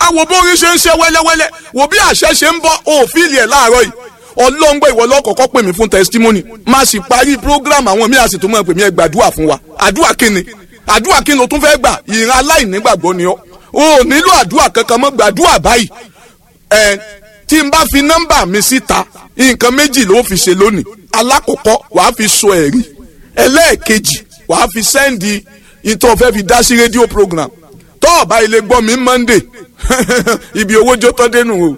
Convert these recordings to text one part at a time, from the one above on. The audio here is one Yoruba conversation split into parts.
wo bórí ṣe ń ṣe wẹ́lẹ́wẹ́lẹ́ wo bí àṣẹ ṣe ń bọ́ òfìlì ẹ̀ láàárọ̀ yìí ọlọ́ngbọ́ ìwọ lọ́kọ̀ọ́kọ́ pè mí fún testimony má sì parí program àwọn míì àsìtò mọ́ pè mí ẹ gbàdúrà fún wa àdúrà kíni àdúrà kíni o tún fẹ́ gbà ìran aláìnígbàgbọ́ ni ọ́ o ò nílò àdúrà kankan mọ́ gbàdúrà báyìí ẹ tí n bá fi nọ́mbà mi síta nǹkan méjì ló fi ṣe lónìí alákọ̀ọ́kọ́ wàá fi sọ ẹ̀rí ẹlẹ́ẹ̀kejì wàá fi sẹ́ndì ìtọ́ fẹ́ fi dá sí rédíò program tọ́ ọ̀bá ilé gbọ́ mi monday ibi owó jó tọ́ dénú o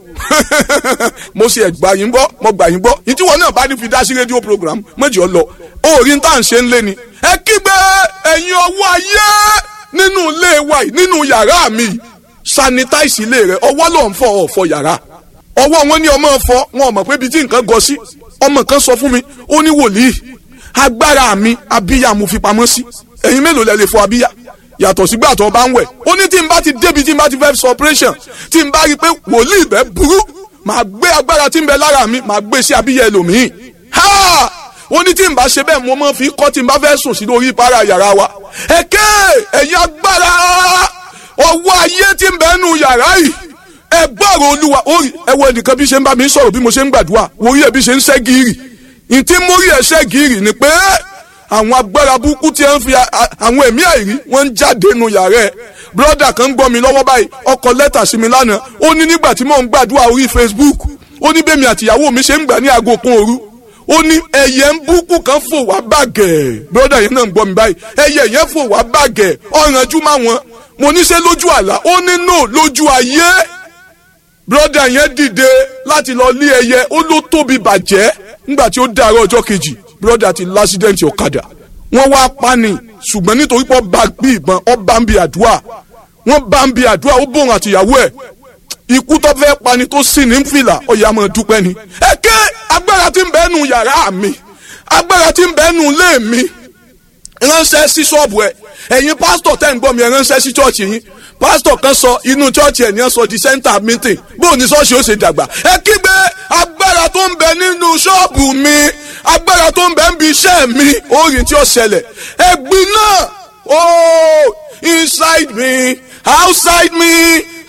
mo ṣe gbà yín gbọ́ mo gbà yín gbọ́ ìtí wọn náà bá ní fi dá sí rédíò program méjì ọ lọ orí tá à ń ṣe ń lé ni ẹ kígbe ẹ̀yin ọwọ́ ayé nínú ilé wa yìí nínú yàrá mi sanitize ilé rẹ ọwọ́ ló ń fọ ọ̀fọ̀ yàrá ọwọ́ wọn ní ọmọ fọ wọn ò mọ̀ pé ibi tí nǹkan gọ sí ọmọ kan sọ fún mi ó ní wòlíì agbára mi abíyá mo fi pamọ́ sí ẹ̀yin mélòó lẹ lè fọ abíyá yàtọ̀ sígbà tó bá ń wẹ̀ ó ní tí n bá ti débi tí n bá ti fẹ́ sọ operation tí n bá rí i pé wòlíì bẹ́ẹ̀ burú màá gbé agbára tí ń bẹ lára mi màá gbé sí abíyá ẹlòmíì ha ó ní tí n bá ṣe bẹ́ẹ̀ mo máa fi kọ́ tí n bá fẹ́ sùn sí lórí ìpara yàrá wa ẹ̀kẹ́ ẹ̀yin agbára ọwọ́ ayé tí ń bẹ nù yàrá yìí ẹ gbọ́rọ̀ olúwa orí ẹ wo ẹnìkan bí ṣe ń bá mi sọ̀rọ̀ bí mo ṣe ń gbàdúrà orí ẹ bí ṣe ń ṣẹ́ gírì ìtí mórí ẹ ṣẹ́ gírì ni pé àwọn agbára burúkú tí ń fi àwọn ẹ̀mí àìrí wọ́n ń jáde nù yàrá ẹ̀ brọ́dà kan ń gbọ́ mi lọ́wọ́ báyìí ọkọ̀ lẹ́tà sí mi lánàá ó ní nígbà tí mò ń gbàdúrà orí Facebook ó ní bẹ́ẹ̀ mi àtìyàwó mi ṣe ń gbà ní aago kan òru ó ní ẹyẹ ń búkú kan fò wá bàgẹ́ brọ́dà yẹn náà ń gbọ́ mi báyìí ẹyẹ yẹn fò wá bàgẹ́ ọ̀rànjú má wọn mo ní ṣe lójú àlá ó ní no lójú ayé brọ́dà yẹn dìde láti lọ lé ẹyẹ ó ló tóbi bàjẹ́ nígbà tí ó dàárọ̀ ọjọ́ kejì brọ́dà ti lásídẹ̀ǹtì ọ̀kadà wọ́n wá pani ṣùgbọ́n nítorí pé ọba bí ìbọn ọba ń bi àdúrà wọ́n bá ń bi àdúrà ó bòrùn àtìyàwó ẹ̀ ikú tó fẹ́ pani tó sì ní fìlà ọ̀yà máa dúpẹ́ ni. ẹ ké agbára tí ń bẹ nù yàrá mi agbára tí ń bẹ nù ilé mi ránṣẹ́ sí ṣọ́ọ̀bù ẹ̀ ẹ̀yin pásítọ̀ tẹ́ ń gbọ́ mi ẹ̀ ránṣẹ́ sí ṣọ́ọ̀ṣì yín pásítọ̀ kan sọ inú ṣọ́ọ̀ṣì ẹ̀ ní ẹ̀ sọ di center meeting bóun ní ṣọ́ọ̀ṣì ó ṣe dàgbà ẹ kígbe agbára tó ń bẹ nínú ṣọ́ọ̀bù mi agbára tó ń bẹ ń bi iṣẹ́ mi orin tí ó ṣẹlẹ̀ ẹ̀gbin náà oh inside me outside me